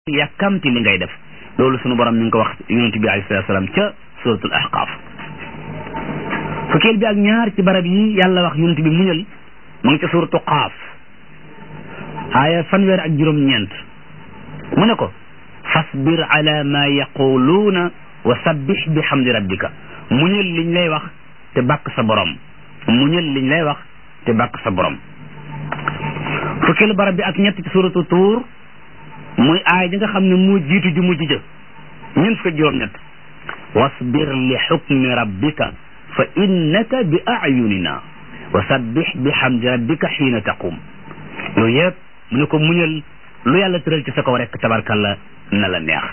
yàkkamti li ngay def loolu sunu borom mi ngi ko wax yonent bi alayhi salaatu salaam ca suratul ahqaaf fukkeel bi ak ñaar ci barab yi yàlla wax yonent bi muñal mu ngi ca suratu qaaf aaya fanweer ak juróom-ñeent mu ne ko fasbir ala ma yaquluuna wa sabbix bi hamdi rabbika muñal liñ lay wax te bàkk sa borom muñal liñ lay wax te bàkk sa borom fukkeelu barab bi ak ñett ci suratu tuur muy aay ji nga xam ne moo jiitu ju mujj ja ñun fukk juróom-ñett wasbir li xukmi rabbika fa innaka bi ayunina wa sabbix bi hamdi rabbika xiina taqum yooyu yëpp mu ne ko muñal lu yàlla tëral ci sa kaw rek tabarkalla na la neex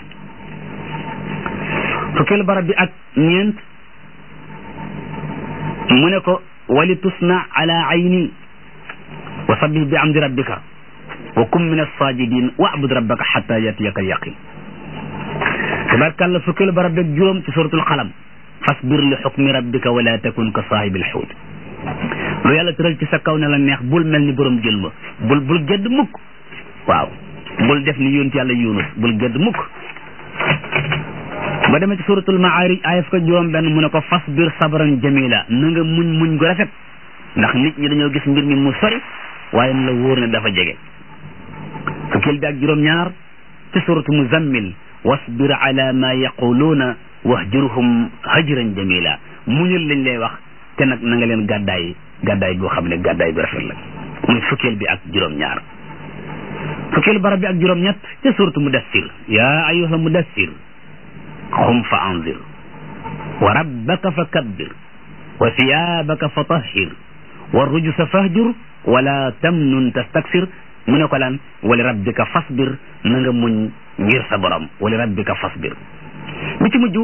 fukkeelu barab bi ak ñeent mu ne ko wali tusna ala ayni wa sabbih bi hamdi rabbika wa kum min as-sajidin wa'bud rabbaka hatta yatiyaka al-yaqin tabarkalla fukkeelu barab beeg juróom ci suratul qalam fasbir li hukmi rabbika wala takun ka saahibil xuut lu yàlla tëral ci sa kaw ne la neex bul mel ni borom jël ma bul bul gedd mukk waaw bul def ni yonent yàlla yunus bul gedd mukk ba demee ci suratul maarij aaya fukk juróom benn mu ne ko fasbir sabran jamila na nga muñ muñ gu rafet ndax nit ñi dañoo gis mbir mi mu sori waaye na la wóor ne dafa jege fukkeel bi ak juróom-ñaar ci suratu muzammil wasbir ala ma yaquluuna wahjurhum hajran jamila muñal lañ lay wax te nag na nga leen gàddaay gàddaay goo xam ne gàddaay bi rafet la muy fukkeel bi ak juróom-ñaar fukkeel barab bi ak juróom-ñett ci suratu mudassir yaa ayyuha mudassir xum fa anzir wa rabbaka fa kabbir wa siyaabaka fa tahhir wa rujusa fahjur wala tamnun tastakfir mu ne ko lan wali rabbika fasbir na nga muñ ngir sa borom wali rabbika fasbir bi ci mujj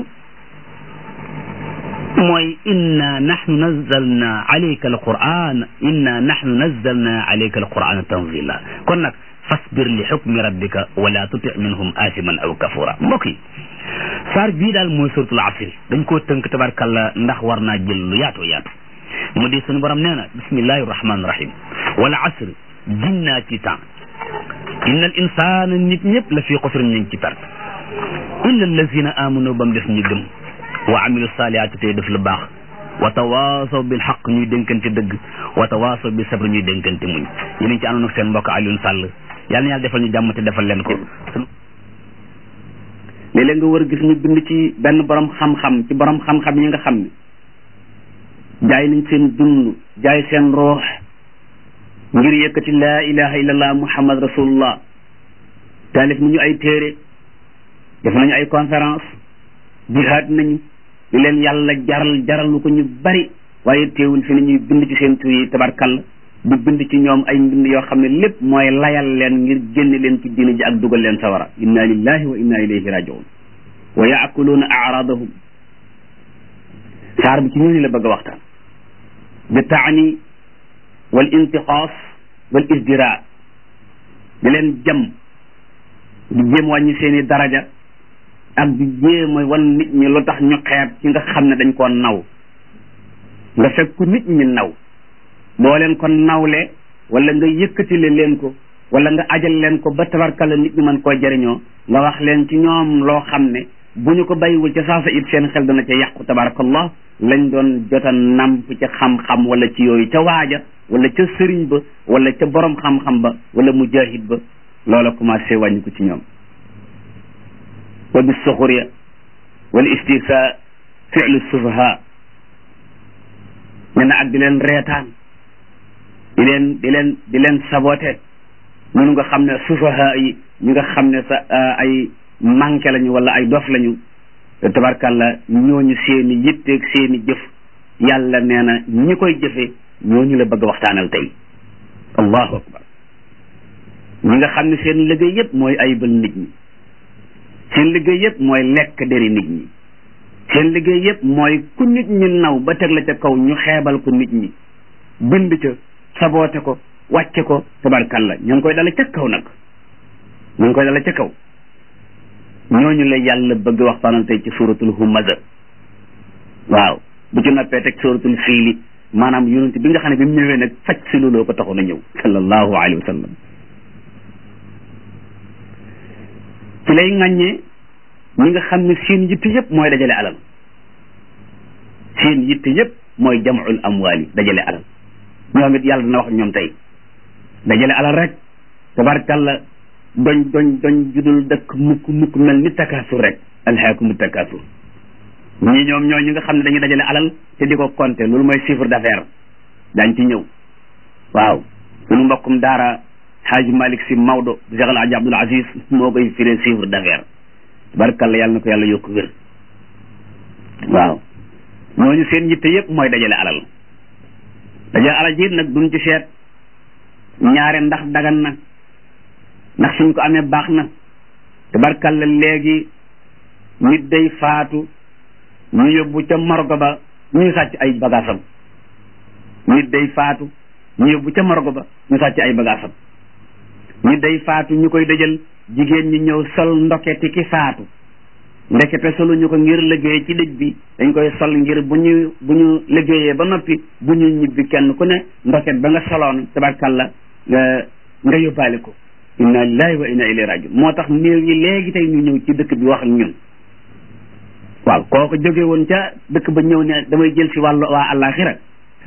mooy inna nahnu nazzalna alayka alquran inna nahnu nazzalna alayka alquran tanzila kon nag fasbir li xukmi rabbika wala tuti minhum asiman aw kafura mbokk yi saar bii daal mooy suratul asri dañ koo tënk tabarkalla ndax war naa jël lu yaatoo yaatu mu di suñu borom nee na bismillahi rahmani rahim wala asri ginnaa ci temps inna al insana nit ñëpp la fii xusrin ñu ngi ci perte illa allazina amanu ba mu des ñu gëm wa amilu salihaati tey def lu baax wa tawaasaw bil xaq ñuy dénkante dëgg wa tawaasaw bi sabr ñuy dénkante muñ yéen ci àndoon ak seen mbokk Alioune Sall yàlla na yàlla defal ñu jàmm te defal leen ko léeg-léeg nga war a gis ñu bind ci benn borom xam-xam ci borom xam-xam yi nga xam ne jaay nañ seen dund jaay seen roox ngir yëkkati laa ilaha illallah muhammad rasulullah taalif nañu ay téere def nañu ay conférence jihaad nañu li leen yàlla jaral jaral lu ko ñu bari waaye teewul fi nañuy bind ci seen tur yi tabarkal di bind ci ñoom ay mbind yoo xam ne lépp mooy layal leen ngir génne leen ci diina ji ak dugal leen sawara inna lillahi wa inna ilayhi rajiun wa yaakuluuna aradahum saar bi ci ñooñu la bëgg a waxtaan bi taani wal intixaas wal isdira di leen jam di jéem wàññi seeni daraja ak di jéem a wan nit ñi lu tax ñu xeeb ci nga xam ne dañ koo naw nga fekk ku nit ñi naw boo leen ko nawle wala nga yëkkatile leen ko wala nga ajal leen ko ba tabarkala nit ñi mën koo jëriñoo nga wax leen ci ñoom loo xam ne bu ñu ko bàyyiwul ca saasa it seen xel dana ca yàqu tabarakallah lañ doon jota namp ca xam-xam wala ci yooyu ca waaja wala ca sëriñ ba wala ca borom xam-xam ba wala mujahid ba loola commencé wàññi ko ci ñoom wa bis suxuriya wal istisa fi'lu sufaha ne na ak di leen reetaan di leen di leen di leen saboté ñunu nga xam ne sufaha yi ñu nga xam ne sa ay manqué lañu wala ay dof lañu tabarkalla ñooñu seeni yitteeg seeni jëf yàlla nee na ñi koy jëfe ñooñu la bëgg a waxtaanal tey allahu akbar ñi nga xam ne seen liggéey yëpp mooy ayibal nit ñi seen liggéey yëpp mooy lekk deri nit ñi seen liggéey yëpp mooy ku nit ñi naw ba teg la ca kaw ñu xeebal ko nit ñi bind ca saboote ko wàcce ko tabarkalla ñu ngi koy dala ca kaw nag ñu ngi koy dala ca kaw ñooñu la yàlla bëgg waxtaanal tey ci suratul humaza waaw bu ci noppee teg suratul fiili maanaam yonent bi nga xam ne bi mu ñëwee nag faj si looloo ko taxoon a ñëw sallallahu alayhi wa sallam ci lay ŋàññee ñi nga xam ne seen yitte yëpp mooy dajale alal seen yitte yëpp mooy jamul amwaal yi dajale alal ñoom it yàlla dina wax ñoom tey dajale alal rek tabarkalla doñ doñ doñ judul dëkk mukk mukk mel ni takaasur rek alhaakumu takaasur ñii ñoom ñoo ñi nga xam ne dañuy dajale alal te di ko compter loolu mooy chiffre d'affaires daañ ci ñëw waaw suñu mbokkum daara Xaaji Malik Si Maodo Cheikh El Hadji Abdoul Aziz moo koy firee chiffre d'affaires tabarkalla yàlla na ko yàlla yokk wér waaw ñooñu seen yitte yëpp mooy dajale alal dajale alal ji nag duñ ci seet ñaare ndax dagan na ndax suñ ko amee baax na tabarkalla léegi nit day faatu ñu yóbbu ca morgo ba ñu sàcc ay bagaasam nit day faatu ñu yóbbu ca morgo ba ñu sàcc ay bagaasam nit day faatu ñu koy dëjal jigéen ñi ñëw sol ndoketi ki faatu ndekete solu ñu ko ngir liggéey ci dëj bi dañ koy sol ngir bu ñu bu ñu liggéeyee ba noppi bu ñu ñibbi kenn ku ne ndoket ba nga soloon tabarkalla nga nga yóbbaale ko inna lillahi wa inna ilayhi rajiun moo tax néew yi léegi tey ñu ñëw ci dëkk bi wax ak ñun waaw kooku jóge woon ca dëkk ba ñëw ne damay jël si wàllu waa àllaaxira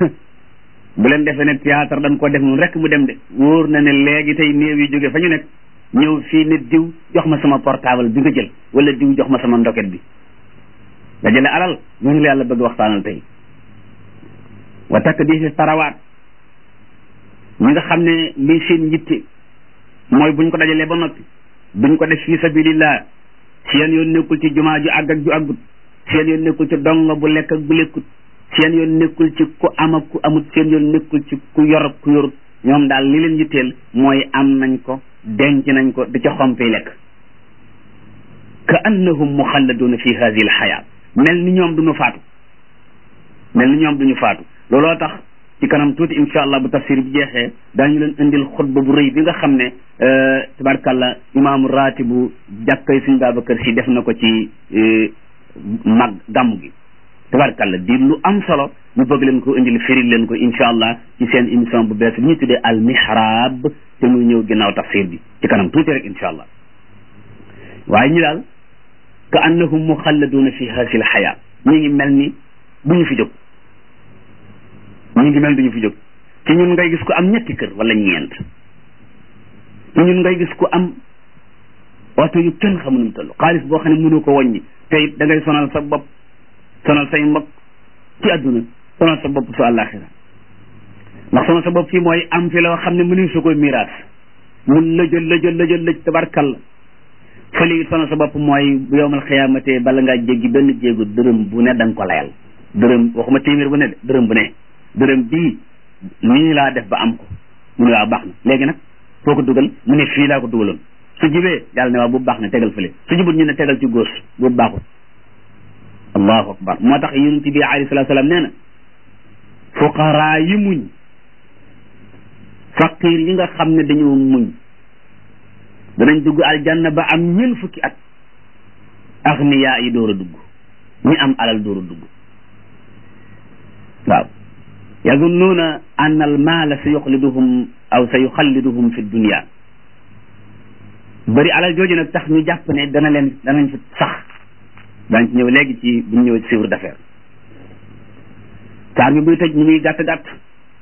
bu leen defee ne théâtre dañ ko def moom rek mu dem de wóor na ne léegi tey néew yi jóge fa ñu nekk ñëw fii ne diw jox ma sama portable bi nga jël wala diw jox ma sama ndoket bi dajale alal ñooñu la yàlla bëgg waxtaanal tey wa takk di si tarawaat ñi nga xam ne lii seen yitte mooy buñ ko dajalee ba noppi duñ ko def fi sabilillah seen yoon nekkul ci jumaa ju àgg ak ju àggut seen yoon nekkul ci dongo bu lekk ak bu lekkut seen yoon nekkul ci ku am ak ku amut seen yoon nekkul ci ku yor ak ku yorut ñoom daal li leen yitteel mooy am nañ ko denc nañ ko di ca xompi lekk ka annahum muxalladuna fi hadihi alxayaat mel ni ñoom duñu faatu mel ni ñoom duñu faatu looloo tax ci kanam tuuti insha allah bu tafsir bi jeexee daañu leen indil xutba bu rëy bi nga xam ne tabarkalla imaamu raatibu jàkkay suñ Babacar si def na ko ci mag gàmm gi tabarkalla di lu am solo ñu bëgg leen ko indil firil leen ko insha allah ci seen émission bu bees bi ñu tuddee al mihrab te muy ñëw ginnaaw tafsir bi ci kanam tuuti rek insha allah waaye ñu daal ka annahum muxalladuna fi hasi l xayaa ñu ngi mel ni bu ñu fi jóg ñu ngi mel duñu fi jóg ci ñun ngay gis ko am ñetti kër wala ñeent ci ñun ngay gis ko am oto yu kenn xamu nu toll xaalis boo xam ne mënu ko wàññi te it da ngay sonal sa bopp sonal say mbokk ci àdduna sonal sa bopp su àllaaxira ndax sonal sa bopp fii mooy am fi loo xam ne mënu su koy miraas mun lëjël lëjël lëjël lëj tabarkal fële it sonal sa bopp mooy bu yowmal xiyaamate bala ngaa jéggi benn jéegu dërëm bu ne da nga ko layal dërëm waxuma téeméer bu ne de dërëm bu ne dërëm bii nii laa def ba am ko mu ne waaw baax na léegi nag foo ko dugal mu ne fii laa ko dugaloon su jibee yàlla ne waaw boobu baax na tegal fële su jibut ñu ne tegal ci góos boobu baaxul allahu akbar moo tax yonent bi alayhi salatu salaam nee na fuqaraa yi muñ faqir yi nga xam ne dañoo muñ danañ dugg aljanna ba am ñeent fukki at agniyaa yi door a dugg ñi am alal door a dugg waaw yazunnuuna anna al maala sa yuxliduhum aw sa yuxalliduhum fi dunia bëri alal jooju nag tax ñu jàpp ne dana leen danañ fi sax daañ ci ñëw léegi ci bu ñu ñëw ci chiffre d'affaires saar bi buy tëj mu ngi gàtt gàtt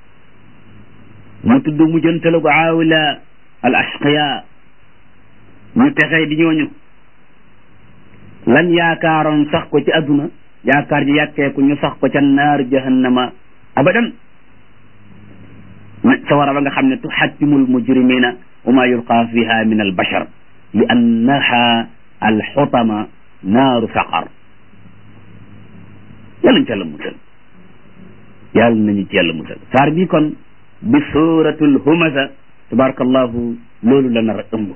mu tudd mu jëntalu ko aawila al ashqiya ñu texee di ñooñu lan yaakaaroon sax ko ci adduna yaakaar ji yàkkeeku ñu sax ko ca naar jahannama abadan sawara ba nga xam ne tuxattimul mujrimina wa ma yulqa fiha min al bashar li annaha al xutama naaru saqar yàlla ñu ci yàlla musal yàlla nañu ci yàlla musal saar bi kon bi suratul humaza tabarakallahu loolu la nar a ëmb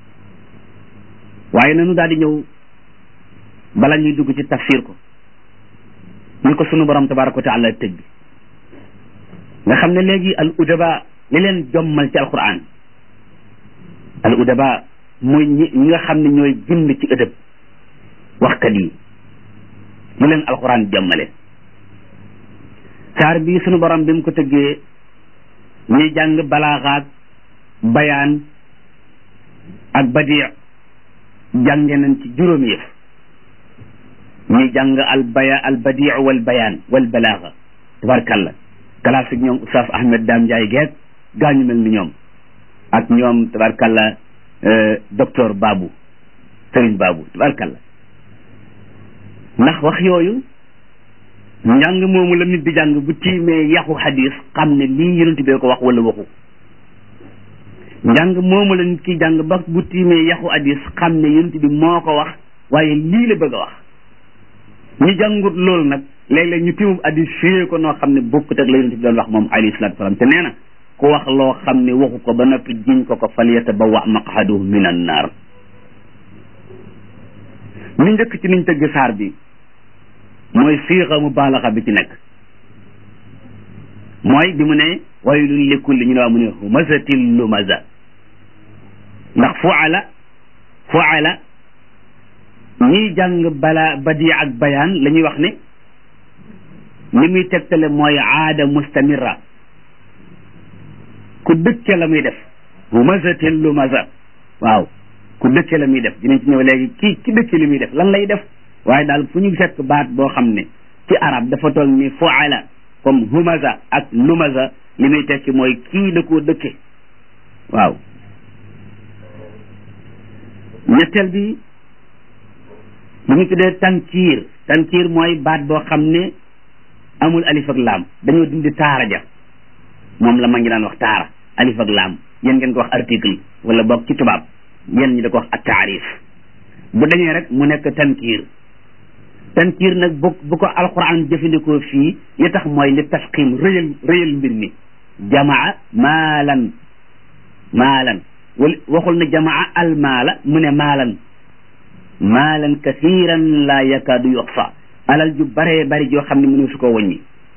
waaye nanu daal di ñëw bala ñuy dugg ci tafsir ko ñu ko sunu borom tabaraka wa taala tëj bi nga xam ne léegi al udaba li leen jommal ci alquran al udaba mooy ñi ñi nga xam ne ñooy bind ci ëdëb waxkat yi mu leen alquran jommale saar bii sunu borom bi mu ko tëggee ñuy jàng balaaxaak bayaan ak badi jànge nañ ci juróomi yëf ñuy jàng al baya al badiu wal bayaan wal balaaga tabarkalla classe ñoom Oustaz Ahmed Dame Ndiaye geeg gaañu mel ni ñoom ak ñoom tabarkalla docteur Babou Serigne Babou tabarkalla ndax wax yooyu njàng moomu la nit di jàng bu tiimee yaxu xadis xam ne lii yonent bee ko wax wala waxu njàng moomu la nit ki jàng ba bu tiimee yaxu xadis xam ne yonent bi moo ko wax waaye lii la bëgg a wax ñu jàngut loolu nag léeg-léeg ñu tiimum xadis fiyee ko noo xam ne bokkut ak la yonent bi doon wax moom alayhi salaatu salaam te nee na ku wax loo xam ne waxu ko ba noppi jiñ ko ko fal yatabawwa maq'adahu min an naar ñu njëkk ci niñ tëgg saar bi mooy siixa mubaalaxa bi ci nekk mooy bi mu ne waylun li kulli ñu ne waa mu ne humazatin lumaza ndax fuala fuala ñiy jàng bala badi ak bayaan la ñuy wax ne li muy tegtale mooy aada mustamira ku dëkke la muy def humazatin lumaza waaw ku dëkke la muy def dinañ ci ñëw léegi kii ki dëkke li muy def lan lay def waaye daal fu ñu fekk baat boo xam ne ci arab dafa toll ni fuala comme humaza ak lumaza li muy tekki mooy kii da koo dëkke waaw ñetteel bi lu ñu tuddee tankiir tankiir mooy baat boo xam ne amul alif ak laam dañoo dindi taara ja moom la ma ngi daan wax taara alif ak laam yéen ngeen ko wax article wala boog ci tubaab yéen ñi da ko wax ak taarif bu dañee rek mu nekk tankiir tankiir nag bu bu ko alquran jëfandikoo fii li tax mooy li tasqim rëyal rëyal mbir mi jamaa maalan maalan wala waxul ne jamaa almaala mu ne maalan maalan kathiran la yakaadu yuxsa alal ju baree bari joo xam ne mënu su ko wëññi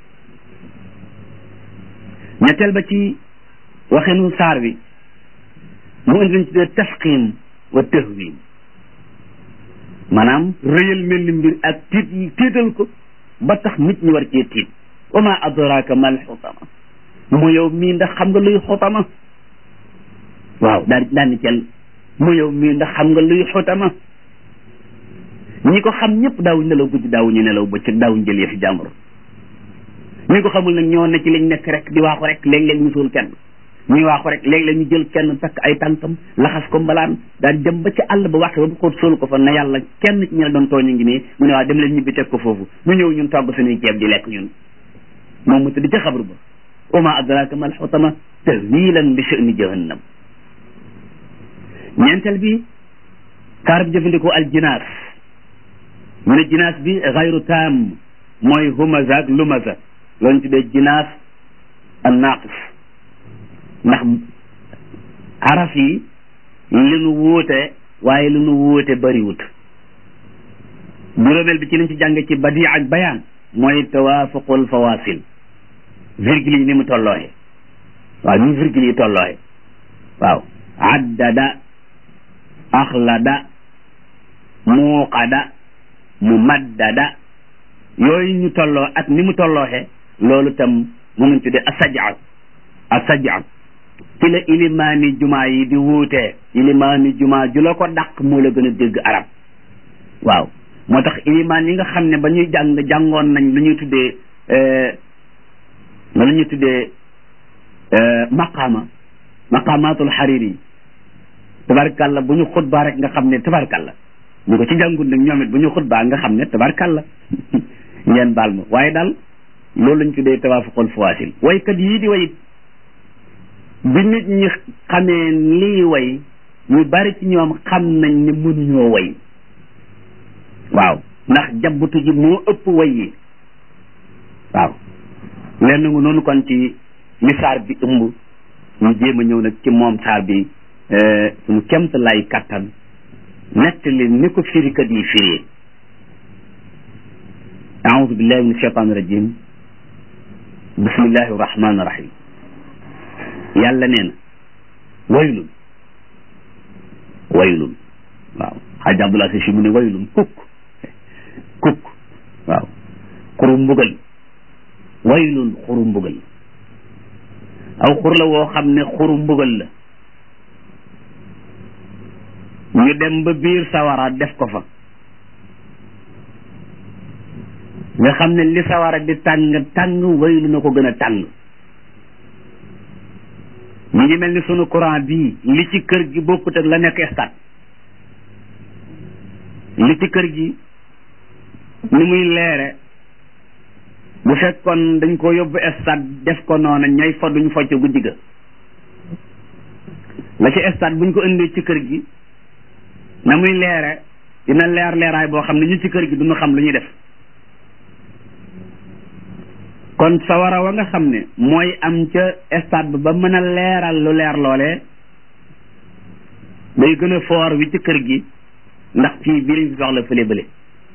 ñetteel ba ci waxinu saar bi mu indi lañ tuddee tasqim wa tahwin maanaam rëyal mel ni mbir ak tiit yi tiital ko ba tax nit ñi war cee tiit wa ma adraka mal xutama mu yow mii ndax xam nga luy xutama waaw daal daal ni cel mu yow mii ndax xam nga luy xutama ñi ko xam ñëpp daawuñ nelaw guddi daawuñu nelaw bëccëg daawuñ jël yëfi jàmbur ñi ko xamul nag ñoo ne ci lañ nekk rek di waaxu rek léeg-léeg ñu suul kenn ñuy waaxu rek léeg-léeg ñu jël kenn takk ay tànkam laxas ko mbalaan daal dem ba ci àll ba waxte ba bu ko sóolu ko fa ne yàlla kenn ci ñe doon tooñu ngi nii mu ne waa dem leen ñibbi teg ko foofu ñu ñëw ñun togg suñuy ceeb di lekk ñun moom mu tëdd ca xabru ba wa ma adraka mal xutama tahwilan li sha'ni jahannam ñeenteel bi kaar bi jëfandikoo al jinaas mu ne jinaas bi xayru taam mooy humaza ak lumaza loolu ñu tuddee jinaas an naaqis ndax araf yi li nu wuute waaye li nu wuute bariwut juróomeel bi ci liñ ci jàng ci badi ak bayaan mooy tawaafuqul fawasil virgule yi ni mu tollooxe waaw ni virgule yi tollooxe waaw addada axlada muuqada mumaddada yooyu ñu tolloo ak ni mu tollooxe loolu tam mu ngi tuddee asajaa asajaa ci la ilimaani jumaa yi di wuutee ilimaani jumaa ju la ko dàq moo la gën a dégg arab waaw moo tax ilimaan yi nga xam ne ba ñuy jàng jàngoon nañ lu ñuy tuddee lu ñuy tuddee maqaama maqaamaatul xariri tabarkalla bu ñu xutbaa rek nga xam ne tabarkalla ñu ko ci jàngul nag ñoom it bu ñu xutbaa nga xam ne tabarkalla ngeen baal ma waaye daal loolu lañ tuddee tawaafuqul fawaasil waykat yii di way bi nit ñi xamee lii way ñu bari ci ñoom xam nañ ne mënuñoo way waaw ndax jabbutu ji moo ëpp way yi waaw lenn nga noonu kon ci li saar bi ëmb ñu jéem a ñëw nag ci moom saar bi suñu kemt lay kattan nettali ni ko firikat yi firee aoudu billahi min ashaitan irajim bismillahi irrahmani irrahim yàlla nee na waylun waylun waaw xaaj abdullah si mu ne waylun kukk kukk waaw xuru mbugal waylun xuru mbugal aw xur la woo xam ne xuru mbugal la ñu dem ba biir sawara def ko fa nga xam ne li sawara di tàng tàng waylu na ko gën a tàng mu ngi mel ni sunu courant bii li ci kër gi bokkut ak la nekk stade li ci kër gi ni muy leere bu fekkoon dañ ko yóbbu stade def ko noona ñay fa duñ focc guddi ga la ci stade buñ ko indee ci kër gi na muy leere dina leer leeraay boo xam ne ñu ci kër gi duñu xam lu ñuy def kon sawara wa nga xam ne mooy am ca stade ba ba mën a leeral lu leer loolee day gën a foor wi ci kër gi ndax fii bii lañ fi soxla fële bële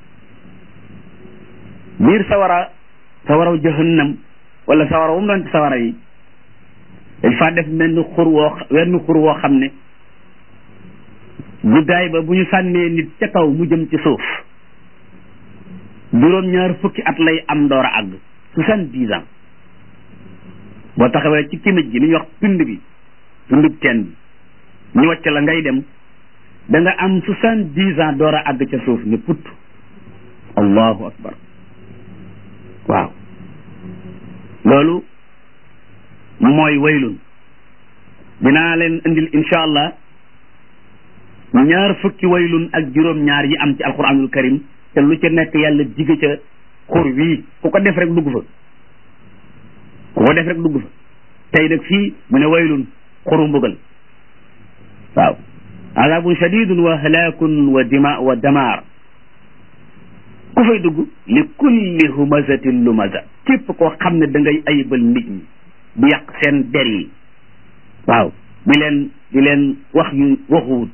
biir sawara sawaraw jahannam wala sawara wu mu doon ci sawara yi dañ faa def menn xur woo wenn xur woo xam ne guddaay ba bu ñu sànnee nit ca kaw mu jëm ci suuf juróom ñaar fukki at lay am door a àgg soixante-dix ans boo taxawee ci kimij gi li ñuy wax tund bi tundub teen bi ñu wàcc la ngay dem da nga am soixante-dix ans door a àgg ca suuf ne put allahu akbar waaw loolu mooy waylun dinaa leen indil insha allah ñaar fukki waylun ak juróom ñaar yi am ci alquranul karim te lu ca nekk yàlla jige ca xur wii ku ko def rek dugg fa ku ko def rek dugg fa tey nag fii mu ne waylun xuru mbugal waaw azabun shadidun wa halakun wa dima wa damaar ku fay dugg li kulli humazatin lumaza képp koo xam ne da ngay ayibal nit ñi di yàq seen der yi waaw di leen di leen wax yu waxuwut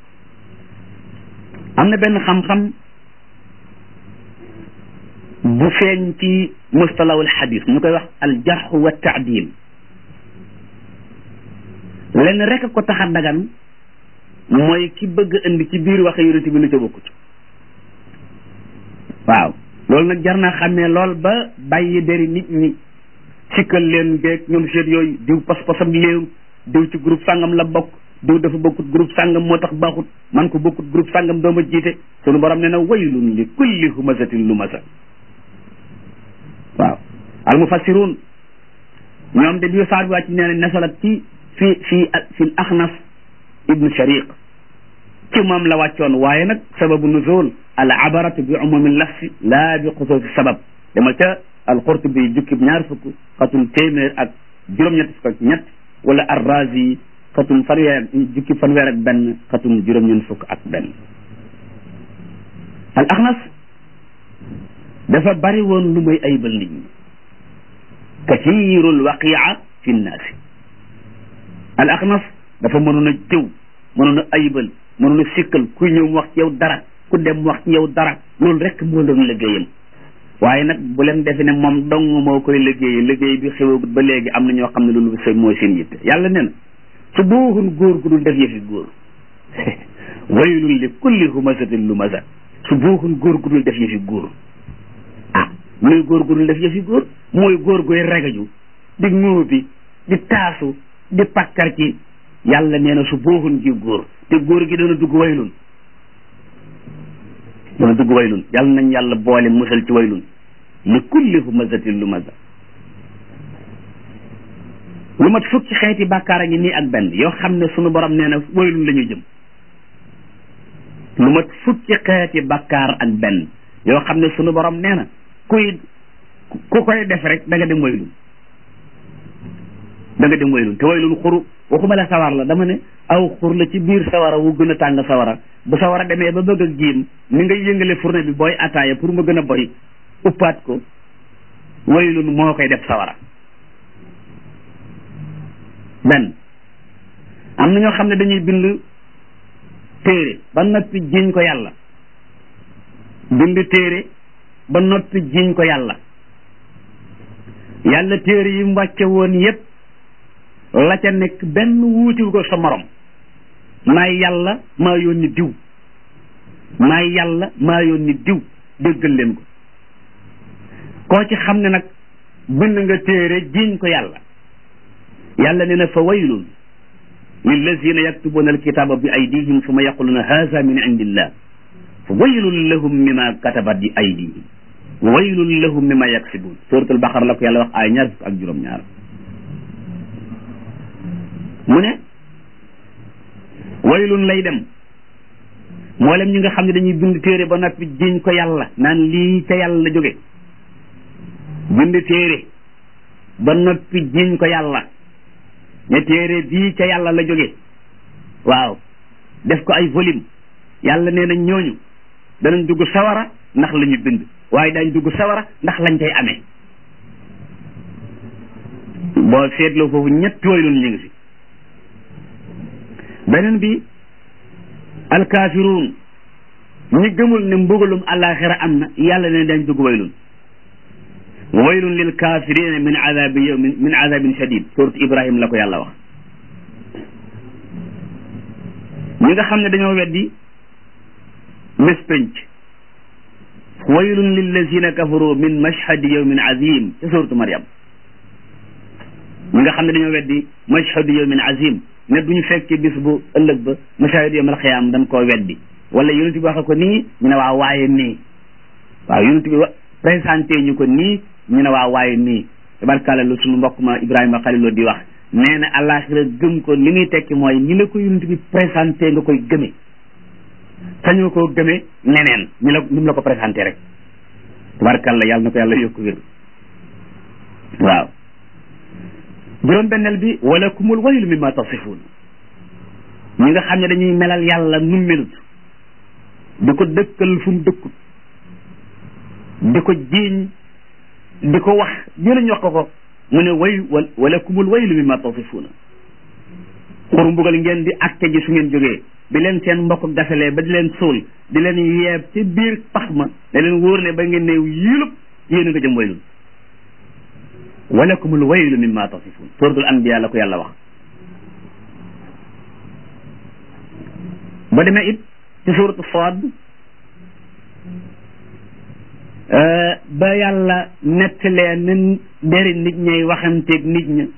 am na benn xam-xam bu feeñ ci mustalawul xadis ñu koy wax al jarx wa taadil lenn rek ko tax a dagan mooy ki bëgg indi ci biir waxe yonent bi lu ca bokkut waaw loolu nag jar naa xàmmee lool ba bàyyi deri nit ñi sikkal leen beeg ñoom seet yooyu diw pas-pasam léew diw ci groupe sàngam la bokk diw dafa bokkut groupe sàngam moo tax baaxut man ko bokkut groupe sàngam dooma jiite sunu borom ne na waylun li kulli humazatin lumasa waaw al mufassirun ñoom de bi saar bi wàcc nee na nasalat ci fi fi fi axnas ibnu shariq ci moom la wàccoon waaye nag sababu nuzul al abaratu bi umumi lafsi laa bi xusuusi sabab dama ca al qurtubi jukkib ñaar fukk xatum téeméer ak juróom-ñett fukk ak ñett wala ar razi xatum fanweer ak jukki fanweer ak benn xatum juróom-ñeent fukk ak benn al axnas dafa bari woon lu muy ayibal nit ñi kathirul waqia fi nnaasi al axnas dafa mënoon a jëw mënoon a ayibal mënoon a sikkal kuy ñëw mu wax ci yow dara ku dem mu wax ci yow dara loolu rek moo doon liggéeyam waaye nag bu leen defe ne moom dong moo koy liggéeyee liggéey bi xewagut ba léegi am na ñoo xam ne loolu seen mooy seen yitte yàlla nee na su booxun góor gu dul def yëfi góor waylun li kulli humazatin lumaza su booxun góor gu dul def yëfi góor ah muy góor gu dul def yëfi góor mooy góor goy regaju di ŋóobi di taasu di pakkar ci yàlla nee na su booxun ji góor te góor gi dana dugg waylun dana dugg waylun yàlla nañ yàlla boole musal ci waylun li kulli humazatin lumaza lu mat fukki xeeti bàkkaar a ngi nii ak benn yoo xam ne sunu borom nee na waylun la ñu jëm lu mat fukki xeeti bàkkaar ak benn yoo xam ne sunu borom nee na kuy ku koy def rek da nga dem waylun da nga dem waylun te waylun xuru waxuma la sawar la dama ne aw xur la ci biir sawara wu gën a tàng sawara bu sawara demee ba bëgg a giim ni ngay yëngale fourne bi booy ataaya pour mu gën a boy uppaat ko waylun moo koy def sawara benn am na ñoo xam ne dañuy bind téere ba noppi jiñ ko yàlla bind téere ba noppi jiñ ko yàlla yàlla téere yi mu wàcce woon yépp la ca nekk benn wuutiwu ko sa morom maay yàlla maa yónni diw maay yàlla maa yónni diw déggal leen ko koo ci xam ne nag bind nga téere jiñ ko yàlla yàlla ne na fa waylun lillazina yaktubuna alkitaba bi aydihim summa yaquluna haza min indillah fa waylun lahum mima katabat bi aydihim wa waylun lahum mima yaksibun suratul baqara la ko yàlla wax ay ñaar fukk ak juróom-ñaar mu ne waylun lay dem mboolem ñi nga xam ne dañuy bind téere ba noppi jiñ ko yàlla naan lii ca yàlla la jóge bind téere ba noppi jiñ ko yàlla ne téere bii ca yàlla la jóge waaw def ko ay volume yàlla nee na ñooñu danañ dugg sawara ndax la ñu bind waaye dañ dugg sawara ndax lañ cay amee boo seetloo foofu ñetti waylun ñu ngi si beneen bi alkaafiruun ñi gëmul ne mbugalum àllaaxira am na yàlla ne dañ dugg waylun waylun lil kaafirina min azabi yawmin min azabin shadid suuratu ibrahim la ko yàlla wax ñi nga xam ne dañoo weddi bés penc waylun lillazina kafaru min mashhadi yawmin azim ca suuratu maryam ñi nga xam ne dañoo weddi mashhadu yawmin azim ne duñu fekkee bis bu ëllëg ba mashahid yawmal xiyaam dañ koo weddi wala yonent bi waxe ko nii ñu ne waaw waaye nii waaw yonent bi présenté ñu ko nii ñu ne waaw waaye nii tabarkàlla lu suñu mbokk ma Ibrahima Xaliloo di wax nee na àllaaxira gëm ko li muy tekki mooy ñi la ko yonent bi présenté nga koy gëme sañoo koo gëme neneen ñu la ni mu la ko présenté rek tabarkàlla yàlla na ko yàlla yokku wér waaw juróom benneel bi wala kumul waylu mimma tasifuun ñi nga xam ne dañuy melal yàlla nu melut di ko dëkkal fu mu dëkkut di ko jiiñ di ko wax ñu wax ko ko mu ne way wala kumul waylu mimma tasifuuna xur mbugal ngeen di acte ji su ngeen jógee bi leen seen mbokk gasalee ba di leen suul di leen yeeb ci biir pax ma da leen wóor ne ba ngeen ne yilub yéen a nga jëm waylul walakumul waylu mimma tasifun suratul anbiya la ko yàlla wax ba demee it ci suratu Saad ba yàlla nettalee nin deri nit ñay waxanteeg nit ña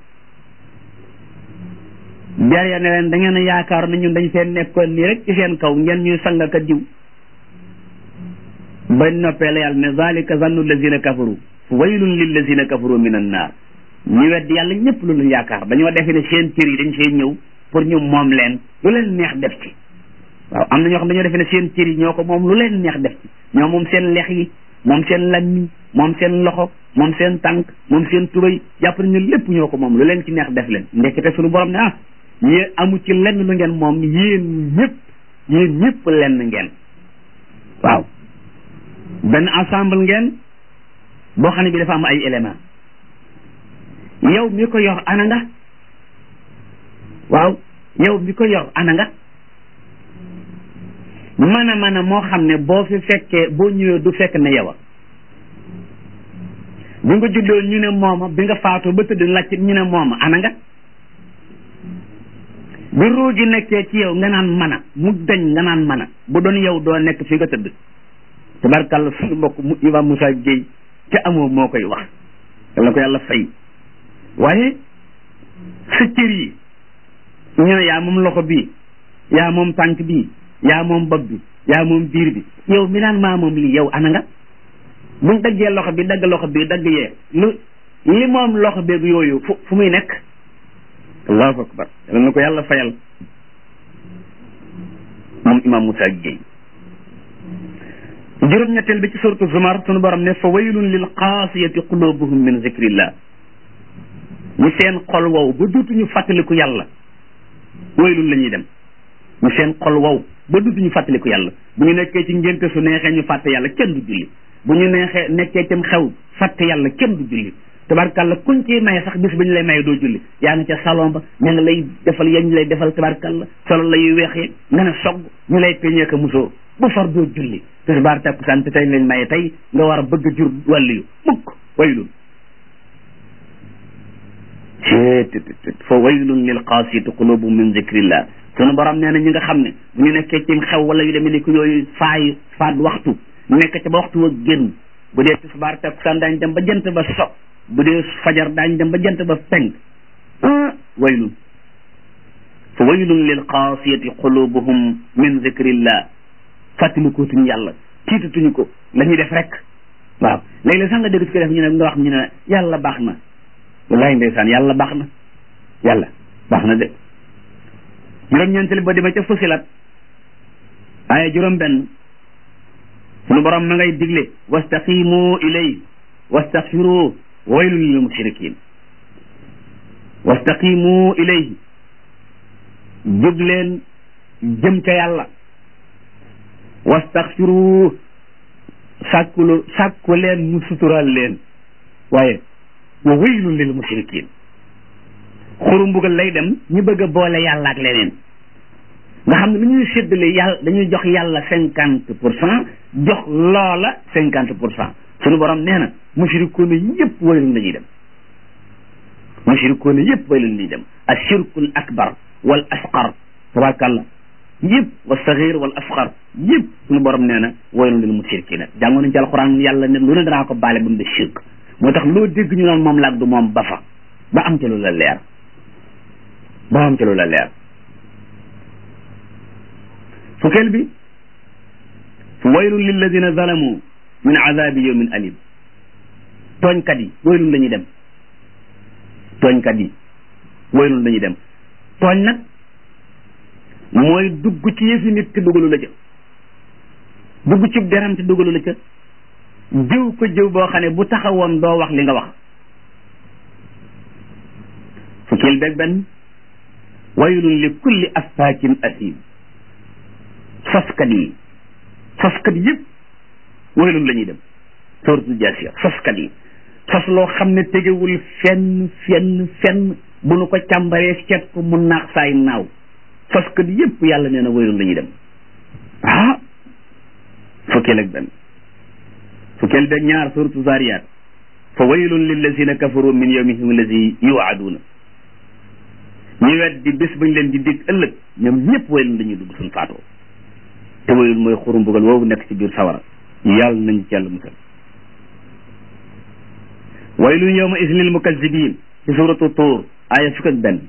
der ya ne leen da ngeen a yaakaar na ñun dañ fee nekkoon nii rek ci seen kaw ngeen ñuy sang ka diw ba noppee la yàlla ne zalika zannu lazina kafaru waylun lillazina kafaru min annaar ñu weddi yàlla ñëpp lu ñu yaakaar dañoo defe ne seen cër yi dañ fee ñëw pour ñu moom leen lu leen neex def ci waaw am na ñoo xam dañoo defe ne seen cër yi ñoo ko moom lu leen neex def ci ñoo moom seen lex yi moom seen lammiñ moom seen loxo moom seen tànk moom seen tubay jàpp nañu lépp ñoo ko moom lu leen ci neex def leen ndekete suñu borom ne ah yéen amu ci lenn lu ngeen moom yéen ñëpp yéen ñëpp lenn ngeen waaw benn ensemble ngeen boo xam ne bi dafa am ay élément yow mi ko yor ana nga waaw yow mi ko yor ana nga mën a mën a moo xam ne boo fi fekkee boo ñëwee du fekk ne yow a bi nga juddoo ñu ne mooma bi nga faatoo ba tëdd laccit ñu ne mooma ana nga bi ruu gi nekkee ci yow nga naan mën a mu dañ nga naan mën a bu doon yow doo nekk fi nga tëdd tabarkàlla suñu mbokk mu Imam Moussa Gueye ca amoo moo koy wax yal na ko yàlla fay waaye sa cër yi ñu ne yaa moom loxo bii yaa moom tànk bii yaa moom bopp bi yaa moom biir bi yow mi naan maa moom lii yow ana nga buñ daggee loxo bi dagg loxo bi dagg yee lu li moom loxo beeg yooyu fu fu muy nekk allahu akbar yal na ko yàlla fayal moom imam Moussa Gueye juróom-ñetteel bi ci suratu zumar sunu borom ne fa waylun lil qaasiyati qulubuhum min zikrillah ñu seen xol wow ba duutuñu fàttaliku yàlla waylun la ñuy dem ñu seen xol wow ba duutuñu fàttaliku yàlla bu ñu nekkee ci ngénte su neexee ñu fàtte yàlla kenn du julli bu ñu neexee nekkee cam xew fàtte yàlla kenn du julli tabarkalla kuñ ci maye sax bis ba ñu lay maye doo julli yaa ngi ca salon ba ña nga lay defal yañ lay defal tabarkalla solo la yu weex yi nga ne sogg ñu lay peñee ka musóor bu far doo julli tisbaar takkusaan te tey lañ maye tey nga war a bëgg a jur wàllu yu mukk waylun fa waylun lil qaasiyati qulubuhum min zikrillah sunu borom nee na ñi nga xam ne bu ñu nekkee ci xew wala yu demee ni ko yooyu faay faat waxtu nekk ca ba waxtu wa génn bu dee tisbaar takkusaan daañ dem ba jant ba so bu dee fajar daañ dem ba jant ba penk ah waylun fa waylun lil qaasiyati qulubuhum min zikrillah fàttalikutuñu yàlla tiitatuñu ko la ñuy def rek waaw léeg-léeg sax nga dégg su ko def ñu ne nga wax ñu ne yàlla baax na wallahi ndeysaan yàlla baax na yàlla baax na de juróom-ñeentali ba dema ca fusilat aaya juróom benn sunu borom ma ngay digle wastaqimu ilay wastaghfiru waylun lil mushrikin wastaqimu ilayhi jóg leen jëm ca yàlla wastaghfiru sàkkulu sàkku leen mu sutural leen waaye wa waylun lil mushrikin xuru mbugal lay dem ñu bëgg a boole yàlla ak leneen nga xam ne lu ñuy séddale yàlla dañuy jox yàlla cinquante pour cent jox loola cinquante pour cent suñu borom nee na mushrikoona yëpp waylun la ñuy dem mushrikoona yëpp waylun la ñuy dem ashirkul akbar wal asqar tabarakallah yëpp wa saxir wal asqar yëpp suñu borom nee na waylun lil mushrikina jàngoon nañ ci alquran yàlla ne lu ne danaa ko baale ba mu de shirk moo tax loo dégg ñu naan moom laag du moom ba fa ba am ca lu la leer ba am ca lu la leer fukkeel bi waylun lilladina zalamu min azabi yawmin alim tooñkat yi waylun la ñuy dem tooñkat yi waylun la ñuy dem tooñ nag mooy dugg ci yëfi nit te dugalu la ca dugg ci deram te dugalu la ca jëw ko jëw boo xam ne bu taxawoon doo wax li nga wax fukkeel beeg benn waylun li kulli affaakin asim soskat yi soskat yëpp waylun la ñuy dem suratul jaasiya soskat yi sos loo xam ne tegewul fenn fenn fenn bu nu ko càmbaree seet ko mu naax saay naaw soskat yëpp yàlla nee na waylun la ñuy dem ah fukkeel ak benn fukkeel beeg ñaar suratu zariyat fa waylun lillazina kafaru min yawmihim allazi yuwaaduna ñu weddi bés bañ leen di dig ëllëg ñoom ñëpp waylun dañuy dugg suñ faatoo te waylun mooy xuru mbugal woowu nekk ci biir sawara yàlla nañ ci yàlla musal waylun yawma idin lil mukazzibin ci suratu tuur aaya fukk ak benn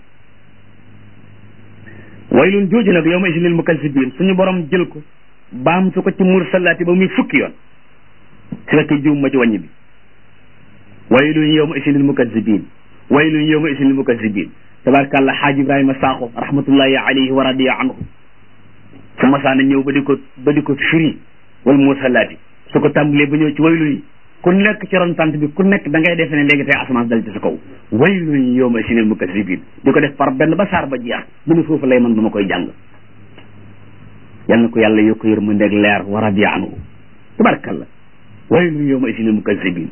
waylun jooju nag yawma idin lil mukazzibin suñu borom jël ko baam su ko ci mursalaati ba muy fukki yoon su fekkee jiw ma ci wàññi bi waylun yawma idin lil mukazzibin waylun yawma idin lil mukazzibin tabaarakallah xaaj ibrahima saaxo rahmatullahi alayhi wa radiya anhu su masaana ñëw ba di ko ba di ko firi wal mursalaati su ko tàmbalee ba ñëw ci waylun yi ku nekk ci ron tant bi ku nekk da ngay defe ne léegi tey asamaan dal ci sa kaw waylun yawma idin lil mukazzibin di ko def par benn ba saar ba jeex mu ne foofu lay man ba ma koy jàng yal na ko yàlla yokk yërmandeeg leer wa radiya anhu tabaarakallah waylun yawma idin lil mukazzibin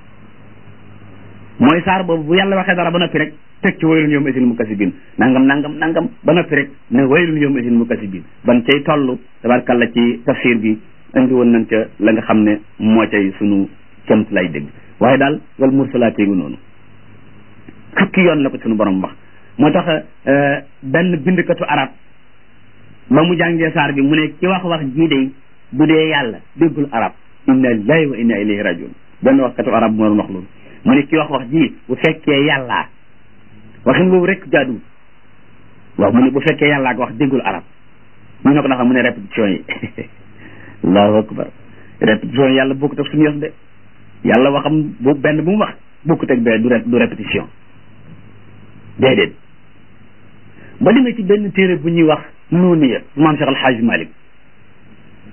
mooy saar boobu bu yàlla waxee dara ba noppi rek teg ci waylun yawma idin mukazzibin nangam nangam nangam ba noppi rek ne waylun yawma idin mukazzibin ban cay toll tabarkalla ci tafsir bi indi woon nañ ca la nga xam ne moo cay sunu kemt lay dégg waaye daal wal mursalaati ngi noonu fukki yoon la ko sunu borom wax moo tax benn bindkatu arab ba mu jàngee saar bi mu ne ci wax wax jii de bu dee yàlla déggul arab inna lillahi wa inna ilayhi rajiun benn waxkatu arab moo doon wax loolu mu ne ki wax wax ji bu fekkee yàllaa waxin boobu rek jaadu waaw mu ne bu fekkee yàllaa ko wax déggul arab ñu ne ko ndax mu ne répétition yi allahu akbar répétition yi yàlla bokkut ak suñu yos de yàlla waxam bu benn bu mu wax bokkut ak bee du du répétition déedéet ba li nga ci benn téere bu ñuy wax nuuniya maam Cheikh Alhaaj Malik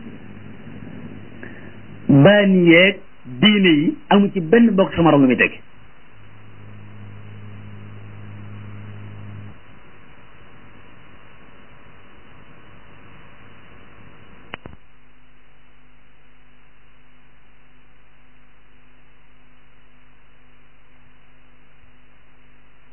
baani yeeg diine yi amu ci benn bokk sama morom lu muy teg